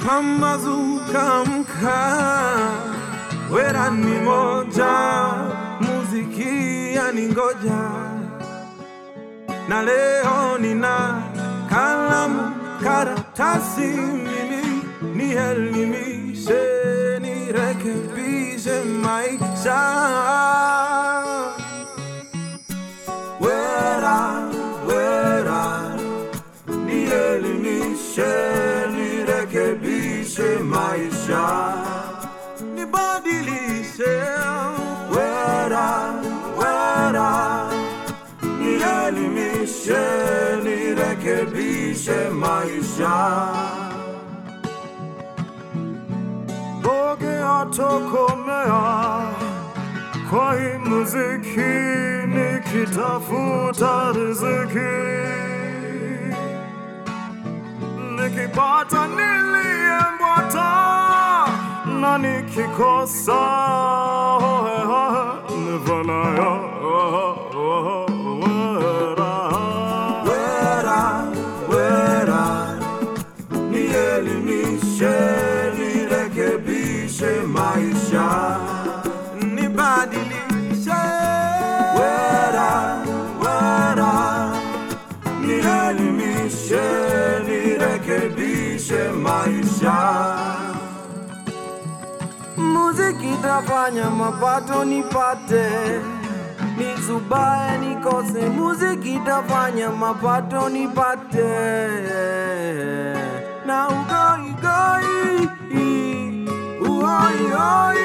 Pambazuka mka wera ni moja, muziki yaningoja, na leo nina kalamu karatasi, mimi nielimishe, nirekebishe maisha wera wera nielimishe, nirekebishe maisha, nibadilishe. Wera, wera, nielimishe, nirekebishe maisha. Boge atokomea kwa hii muziki nikitafuta riziki, nikipata niliyembwata na nikikosa hohe hohe nivanayo wera. Wera, wera, nielimishe, nirekebishe maisha, nibadilishe. Wera, wera, nielimishe, nirekebishe maisha. Muziki tafanya mapato nipate, nizubae nikose. Muziki tafanya mapato nipate, na ugoigoi uhoihoi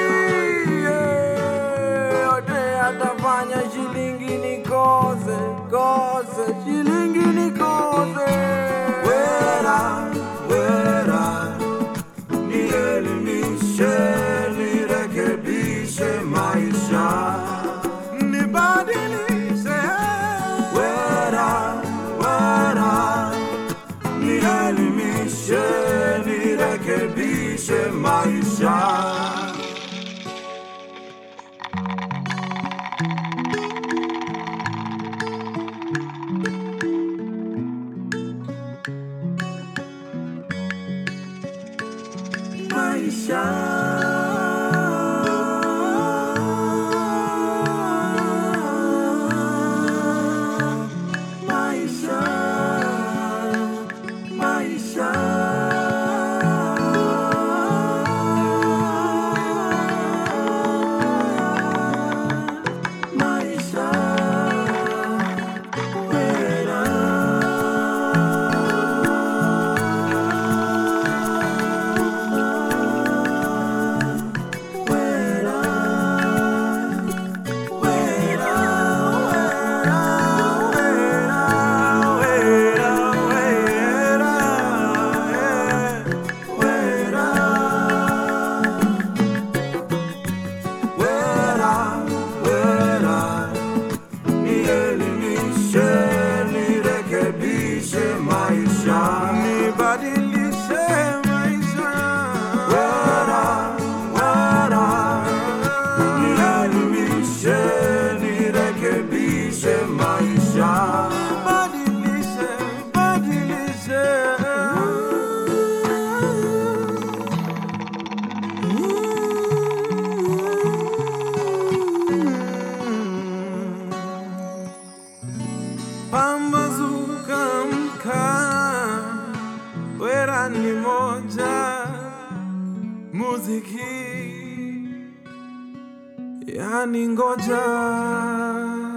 yeah. yote atafanya shilingi nikose kose, shilingi nikose. Wera, wera, nielimishe, nirekebishe maisha, nibadilishe. Wera, wera, nielimishe, nirekebishe maisha. maisha. Maisha, maisha. Maisha, Wera, wera, nielimishe, nirekebishe maisha, nibadilishe maisha. Wera, wera, nielimishe, nirekebishe maisha, badilishe, badilishe. Pambazuka mka wera ni moja, muziki yani ngoja